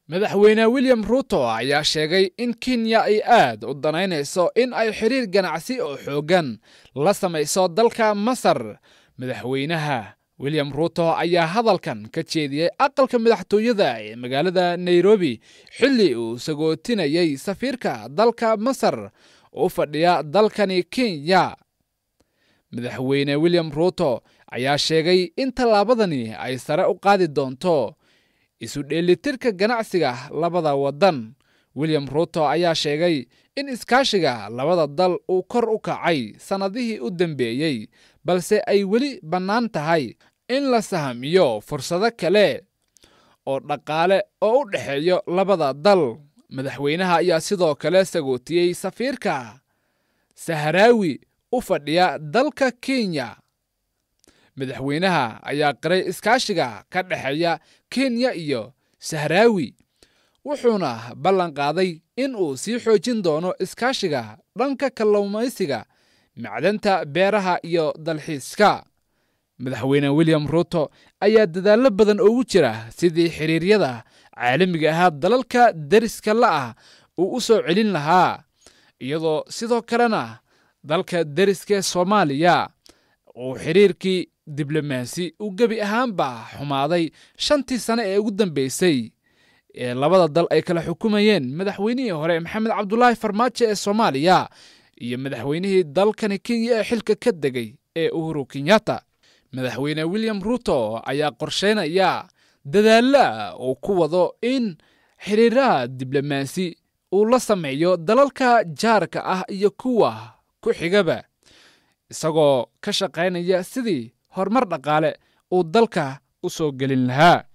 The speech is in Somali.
madaxweyne william ruuto ayaa sheegay in kenya ay aad u danaynayso in ay xiriir ganacsi oo xooggan la samayso dalka masar madaxweynaha william ruuto ayaa hadalkan ka jeediyey aqalka madaxtooyada ee magaalada nairobi xilli uu sagootinayay safiirka dalka masar u fadhiya dalkani kenya madaxweyne william ruuto ayaa sheegay in tallaabadani ay sare u qaadi doonto isu dheelitirka ganacsiga labada waddan william ruuto ayaa sheegay in iskaashiga labada dal uu kor u kacay sannadihii u dambeeyey balse ay weli bannaan tahay in la sahamiyo fursado kale oo dhaqaale oo u dhexeeyo labada dal madaxweynaha ayaa sidoo kale sagootiyey safiirka saharaawi u fadhiya dalka kenya madaxweynaha ayaa qiray iskaashiga ka dhexeeya kenya iyo sahraawi wuxuuna ballan qaaday in uu sii xoojin doono iskaashiga dhanka kalluumaysiga macdanta beeraha iyo dalxiiska madaxweyne william ruuto ayaa dadaallo badan ugu jira sidii xiriiryada caalamiga ahaa dalalka deriska la'ah uu u soo celin lahaa iyadoo sidoo kalena dalka deriskae soomaaliya uu xiriirkii diblomaasi uu gebi ahaanba xumaaday shantii sane ee ugu dambeysay ee labada dal ay kala xukumayeen madaxweynihii hore maxamed cabdulaahi farmaajo ee soomaaliya iyo madaxweynihii dalkani kenya ee xilka ka degay ee uhuru kenyatta madaxweyne william ruuto ayaa qorsheynaya dadaalla uu ku wado in xiriiraha diblomaasi uu la sameeyo dalalka jaarka ah iyo kuwa ku xigaba isagoo ka shaqaynaya sidii horumar dhaqaale uu dalka u soo gelin lahaa